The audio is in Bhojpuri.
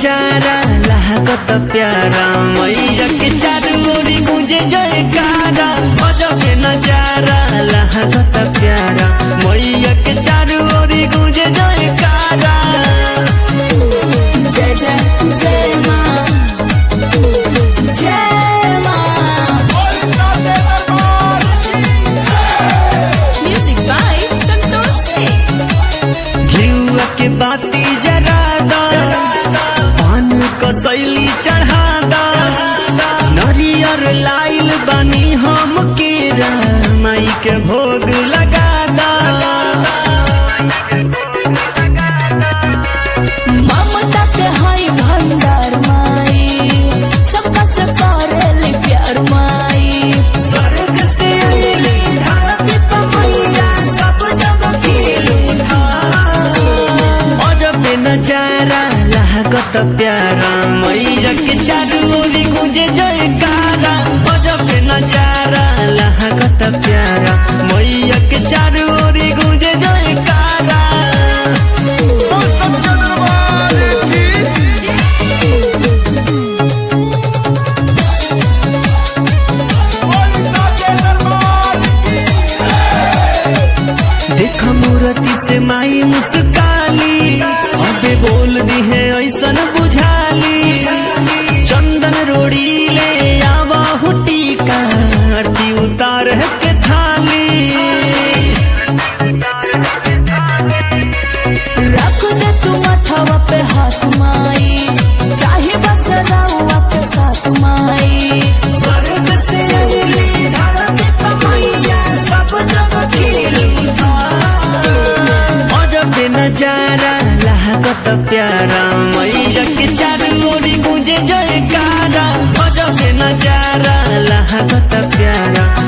नजारा लागत प्यारा मैया के चारू ओरी गुंजे जयकारा गजब के नजारा लागत प्यारा मैया के चारू ओरी गुंजे जयकारा जय जय जय माँ जय माँ म्यूजिक बाय संतोष सिंह घिउआ के बाती जरा दा पान कसैली चढ़ा दा नरियर लाइल बनी हम केरा माई के भोग लगा दा ममता के हाय भंडार माई सबका से करेली प्यार माई स्वर्ग से अइली धरती पर मैया सब जग खेलू अजब नजारा लागत प्यारा मैया के चारू ओरी गुंजे जयकारा अजब नजारा लागत प्यारा मैया के चारू ओरी गुंजे जयकारा देख मूर्ति से माई मुस्काली अबे बोल दी है ऐसन बुझाली चंदन रोड़ी ले आवा हुटी का आरती उतार के थाली रख दे तू मथवा पे हाथ माई चाहे बस रउआ के साथ माई स्वर्ग से अइली धरती पर मैया सब जग खेलू अजब नजारा लागत प्यारा मैया के चारू ओरी गुंजे जयकारा अजब नजारा लागत प्यारा